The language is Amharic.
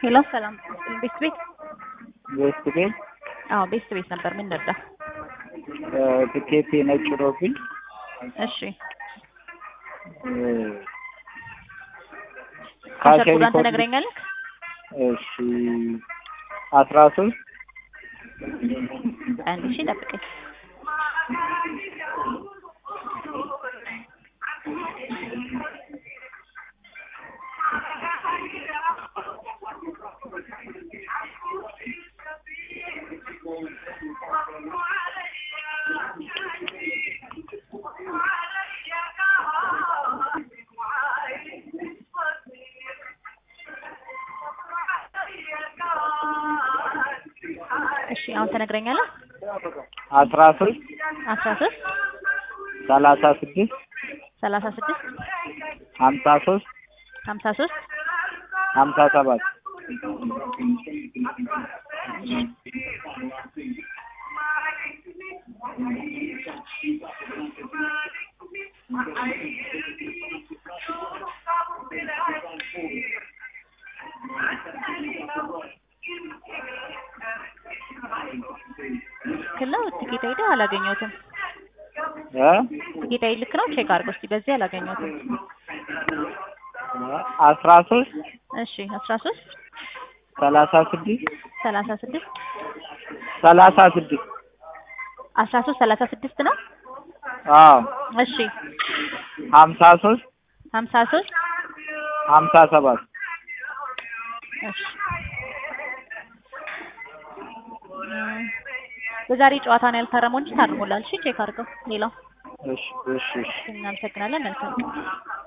ሄሎ ሰላም ቤስት ቤት ቤስት ቤት አዎ ቤስት ቤት ነበር። ምን ነበር? ትኬት ነጭ ሆኖብኝ እሺ ካሸርኩዳን ትነግረኛለህ? እሺ አስራ ሶስት አንድ ሺ ጠብቀኝ። እሺ አሁን ትነግረኛለህ? አስራ ሶስት አስራ ሶስት ሰላሳ ስድስት ሰላሳ ስድስት ሀምሳ ሶስት ሀምሳ ሶስት ሀምሳ ሰባት ክለው ትኬት አይደህ አላገኘሁትም። እ ትኬት አይ ልክ ነው። ቼክ አድርገው እስኪ በዚህ አላገኘሁትም። አስራ ሶስት እሺ አስራ ሶስት ሰላሳ ስድስት ሰላሳ ስድስት ሰላሳ ስድስት አስራ ሶስት ሰላሳ ስድስት ነው። አዎ እሺ ሀምሳ ሶስት ሀምሳ ሶስት ሀምሳ ሰባት እሺ እም፣ በዛሬ ጨዋታ ነው ያልታረመው እንጂ ታርሞላል። እሺ ቼክ አድርገው። ሌላው እሺ እሺ እሺ እናመሰግናለን። መልካም